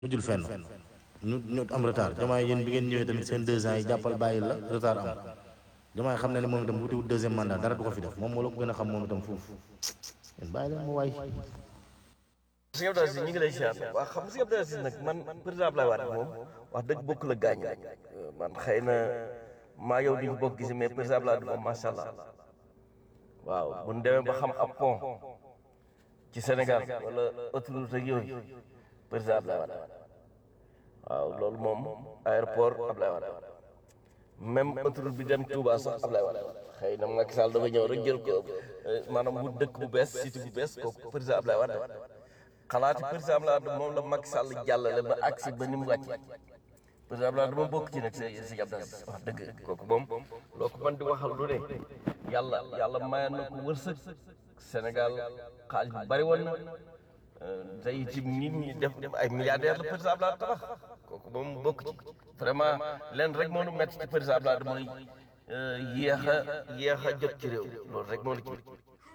mujjul fenn ñu ñu am retard Diomaye yéen bi ngeen ñëwee tamit seen deux ans yi jàppal bàyyi la retard am Diomaye xam na ne moom itam bu wutiwut deuxième mandat dara du ko fi def moom moo la ko gën a xam moom itam foofu yéen bàyyi leen mu waay sëñ Abdou Aziz ñu ngi lay siyaar waaw xam nga sëñ Abdou Aziz nag man président Abdoulaye Wade moom wax dëgg bokk la gaañ rek man xëy na maa yow duñu bokk gisi mais président Abdoulaye Wade moom macha allah waaw bu ñu demee ba xam ab pont ci Sénégal wala autoroute ak yooyu président Abdoulaye Wade waaw loolu moom aéroport Abdoulaye Wade même autoroute bi dem Touba sax Abdoulaye Wade xëy na Macky Sall dafa ñëw rek jël ko maanaam wut dëkk bu bees site bu bees kooku président Abdoulaye Wade xalaati président Abdoulaye Wade moom la Macky Sall jàllale ba agsi ba ni mu wàcce président Abdoulaye Wade moom bokk ci nag si si Abdou Aziz wax dëgg kooku moom loo ko mën di waxal lu ne yàlla yàlla mayoon na ko wërsëg Sénégal xaalis bu bari woon na tey ci nit ñi def ay milliardaire la président Abdoulaye Wade tabax kooku moom bokk ci vraiment leen rek moo nu métti ci président Abdoulaye Wade mooy yéex a yéex a jot ci réew loolu rek moo la ci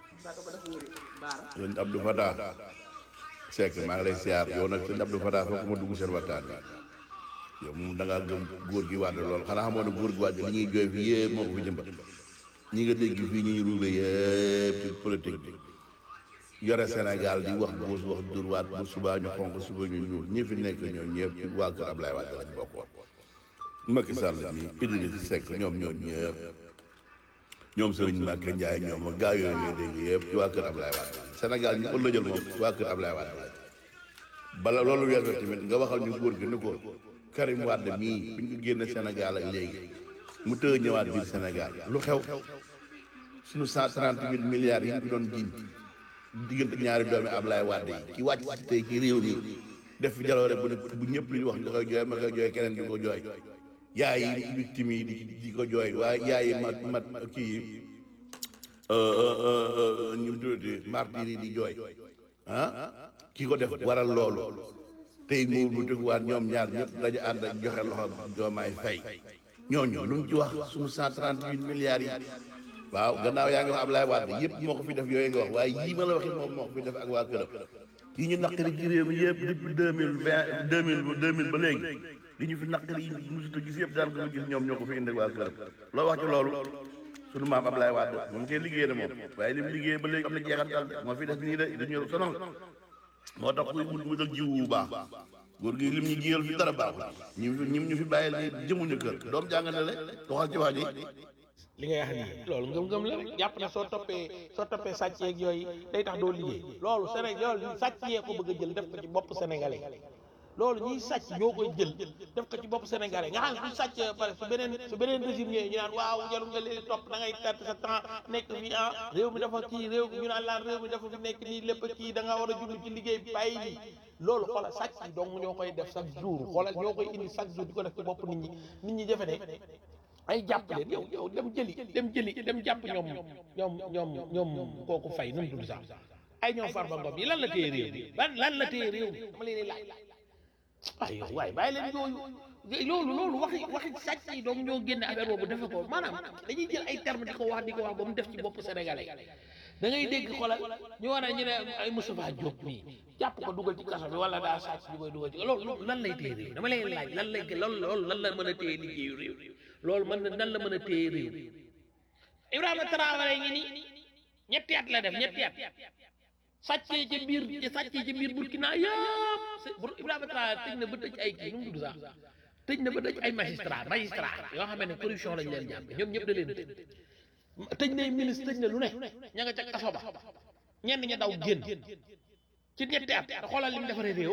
sëñ Abdou Fatah Seck maa ngi lay siyaar yow nag sëñ Abdou Fatah foog ma dugg seen waxtaan bi yow moom da ngaa gëm góor gi wàdd lool xanaa xamoon ne góor gi wàdd li ñuy jooy fii yëpp moo ko fi jëmbat ñi nga dégg fii ñuy ruube yëpp ci politique bi yore Sénégal di wax buus wax durwaat bu subaa ñu xonq suba ñu ñuul ñi fi nekk ñoom ñëpp ci waa kër Ablaye Wade lañ bokkoon Macky Sall mi Idrissa Seck ñoom ñoom ñëpp ñoom Serigne Mbacké Ndiaye ñoom ak gaa yooyu ngay dégg yëpp ci waa kër Ablaye Wade Sénégal ñu ko lëjal moom ci waa kër Ablaye Wade bala loolu weesoo tamit nga waxal ñu góor gi ni ko Karim Wade mii bi ñu ko génne Sénégal ak léegi mu tëë ñëwaat biir Sénégal lu xew suñu cent trente mille milliards yi ñu ko doon jiñ diggante ñaari doomi Ablaye Wade yi ki wàcc ci tey ci réew mi def fi jaloore bu ne bu ñëpp li ñu wax nga koy jooy ma koy jooy keneen di ko jooy yaay yi victime yi di di ko jooy waaye yaay yi mat mat kii ñu tuddati martyr yi di jooy ah ki ko def waral loolu tey mu bu dëgguwaat ñoom ñaar ñëpp dañu ànd ak joxe loxo Diomaye Faye ñooñu lu ñu ci wax suñu cent trente huit milliards yi waaw gannaaw yaa ngi wax Ablaye Wade yëpp moo ko fi def yooyu nga wax waaye yii ma la waxit moom moo ko fi def ak waa këram yi ñu naqari ci réew mi yëpp depuis deux mille vingt deux mille deux mille ba léegi li ñu fi naqari yi mosut a gis yëpp daal ko gis ñoom ñoo ko fi indi ak waa këram loo wax ci loolu sunu maam Ablaye Wade moom koy liggéey na moom waaye li mu liggéey ba léegi am na jeexantal moo fi def nii de dañu sonal moo tax kuy wut wutal jiw bu baax góor gi lim ñu jiyal fi dara baaxul ñu ñim ñu fi bàyyi li jëmuñu kër doom jàngale le doxal ci wax ji li ngay wax nii loolu ngëm-ngëm la rek jàpp na soo toppee soo toppee sàcc yeeg yooyu day tax doo liggéey loolu Sénégal loolu sàcc yee ko bëgg a jël def ko ci bopp sénégalais loolu ñiy sàcc ñoo koy jël def ko ci bopp sénégalais nga xam ne su sàcc pare su beneen su beneen régime ñëwee ñu naan waaw jarul nga leen topp da ngay perte sa temps nekk fii ah réew mi dafa kii réew ñu naan laan réew mi dafa fi nekk nii lépp kii da nga war a jublu ci liggéey bàyyi lii loolu xoolal sàcc yi donc ñoo koy def chaque jour xoolal ñoo koy indi chaque jour di ko def ci bopp nit ñi nit ñi defe ne ay jàpp leen yow yow dem jëli dem jëli dem jàpp ñoom ñoom ñoom ñoom kooku fay nu mu tudd sax ay ñoom Farba Ngom yi lan la téye réew mi lan lan la téye réew mi dama leen di laaj waaye yow waaye bàyyi leen yooyu loolu loolu waxi waxi sàcc yi donc ñoo génne affaire boobu defe ko maanaam dañuy jël ay terme di ko wax di ko wax ba mu def ci bopp sénégalais da ngay dégg xoolal ñu war a ñu ne ay Moustapha Diop mii jàpp ko dugal ci kaso bi wala daa sàcc ñu koy dugal ci loolu lan lay téye réew dama leen laaj lan lay loolu loolu lan la mën a téye liggéeyu réew loolu mën na nan la mën a téye réew Ibrahima Traoré ngi nii ñetti at la def ñetti at sàccee ca biir sàccee ca biir Burkina yëpp Ibrahima Traoré tëj na ba tëj ay kii nu mu tudd sax tëj na ba tëj ay magistrat magistrat yoo xam ne corruption lañ leen jàppe ñoom ñëpp da leen tëj tëj na ministre tëj na lu ne ña nga ca kaso ba ñenn ña daw génn ci ñetti at te xoolal li mu defaree réew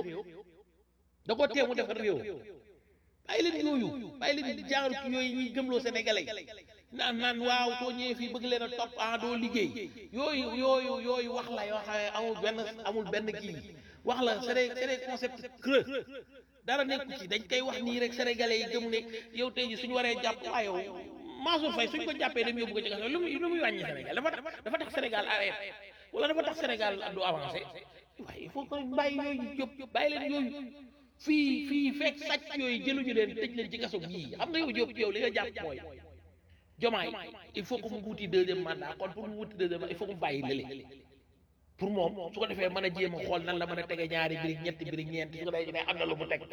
da koo tee mu defar réew bàyyi leen yooyu bàyyi leen jaaru ki yooyu ñuy gëmloo sénégalais naan naan waaw soo ñëwee fii bëgg leen a topp ah doo liggéey yooyu yooyu yooyu wax la yoo xam ne amul benn amul benn kii wax la c'est des c'est des concepts creux dara nekku ci dañ koy wax nii rek sénégalais yi gëm ne yow tey ji suñu waree jàpp waa yow Mansour Faye suñ ko jàppee dem yóbbu ko ci kaso lu muy lu muy wàññi Sénégal dafa tax dafa tax Sénégal arrêté wala dafa tax Sénégal du avancé waaye il faut que bàyyi yooyu jóg bàyyi leen yooyu fii fii fekk sàcc yooyu jëluñu leen tëj leen ci kaso bii xam nga yow Diop yow li nga jàpp mooy jomaay il faut que mu wuti deuxième mandat kon pour mu wuti deuxième mandat il faut que mu bàyyi lële pour moom su ko defee mën a jéem a xool nan la mën a tege ñaari birig ñetti birig ñeenti su ko defee ne am na lu mu teg